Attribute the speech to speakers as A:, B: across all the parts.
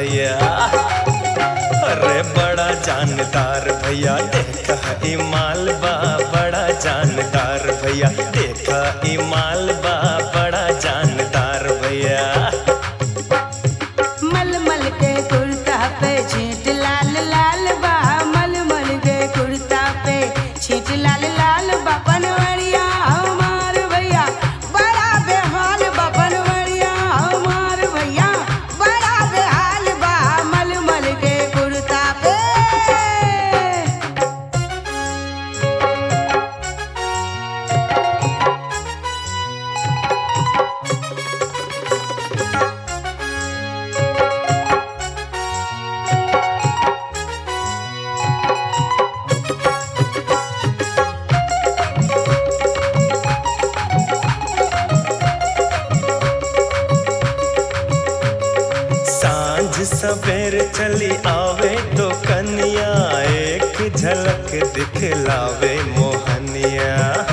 A: भैया अरे बड़ा जानदार भैया देखा ई मालबा बड़ा जानदार भैया देखा ई मालबा बड़ा जानदार भैया
B: मलमल के कुर्ता पे छींट लाल लाल बा मलमल के कुर्ता पे छींट लाल लाल बा पनवरिया हमार भैया बड़ा बेहाल बा पनवरिया हमार भैया बड़ा बेहाल बा मलमल के कुर्ता पे
A: सांझ सवेर चली आवे तो कन्या एक झलक दिखलावे मोहनिया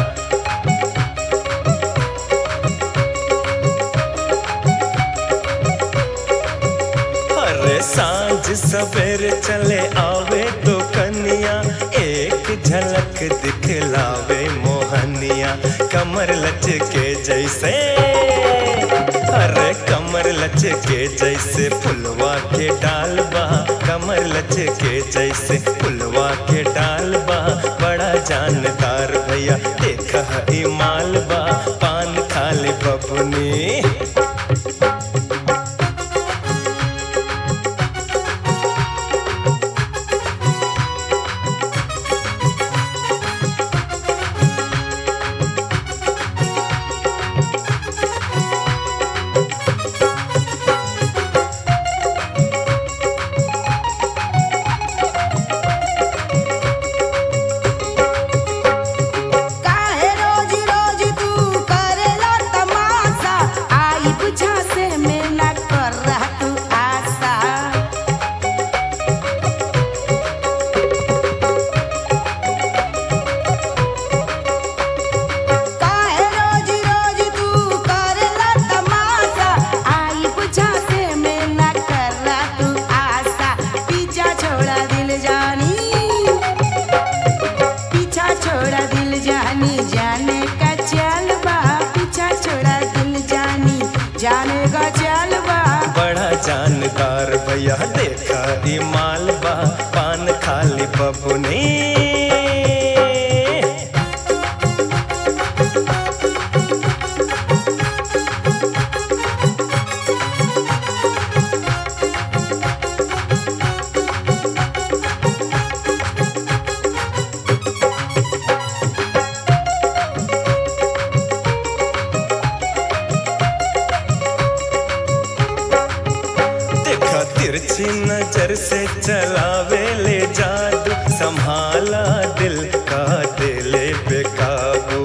A: अरे सांझ सवेर चले आवे तो कन्या एक झलक दिखलावे मोहनिया कमर लचके जैसे अरे कमर लचके जैसे फुलवा के डालबा कमर लचके जैसे फुलवा के डालबा बड़ा जानदार भैया देखा ई मालबा पान खाली बबुनी
B: काहे रोज रोज तू करेला तमाशा आई बुझा से में न कर रहा तू आशा काहे रोज रोज तू करेला तमाशा आई बुझा से में न कर रहा तू आशा पीछा छोड़ा दिल जानी पीछा छोड़ा दिल जानी जाने का चल बा पीछा छोड़ा दिल जानी जाने का चल बा
A: बड़ा जानदार भैया देखा ई मालबा पान खाली बबुनी देखा तिरछी नजर से चलावे ले जादू संभाला दिल का दिले बेकाबू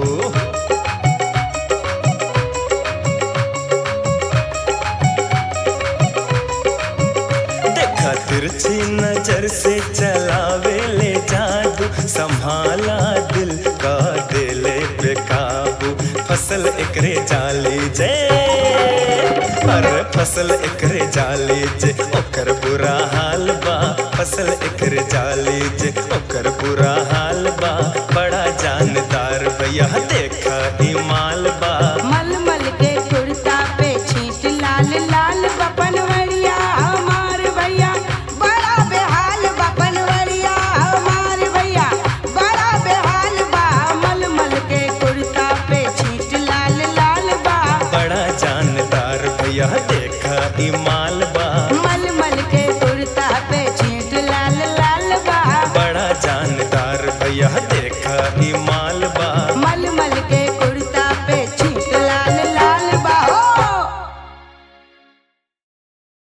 A: देखा तिरछी नजर से चलावे ले जादू संभाला दिल का दिले बेकाबू फसल एकरे जाली जे अरे फसल एकरे जाली जे ओकर बुरा हाल बा फसल एकरे जाली जे ओकर बुरा हाल बा बड़ा जानदार भैया देखा ई माल बा
B: मलमल के कुर्ता पे छींट लाल लाल बपनवरिया हमार भैया बड़ा बेहाल बपनवरिया हमार भैया बड़ा बेहाल बा मलमल के कुर्ता पे छींट लाल लाल बा
A: बड़ा जानदार भैया देखा ई माल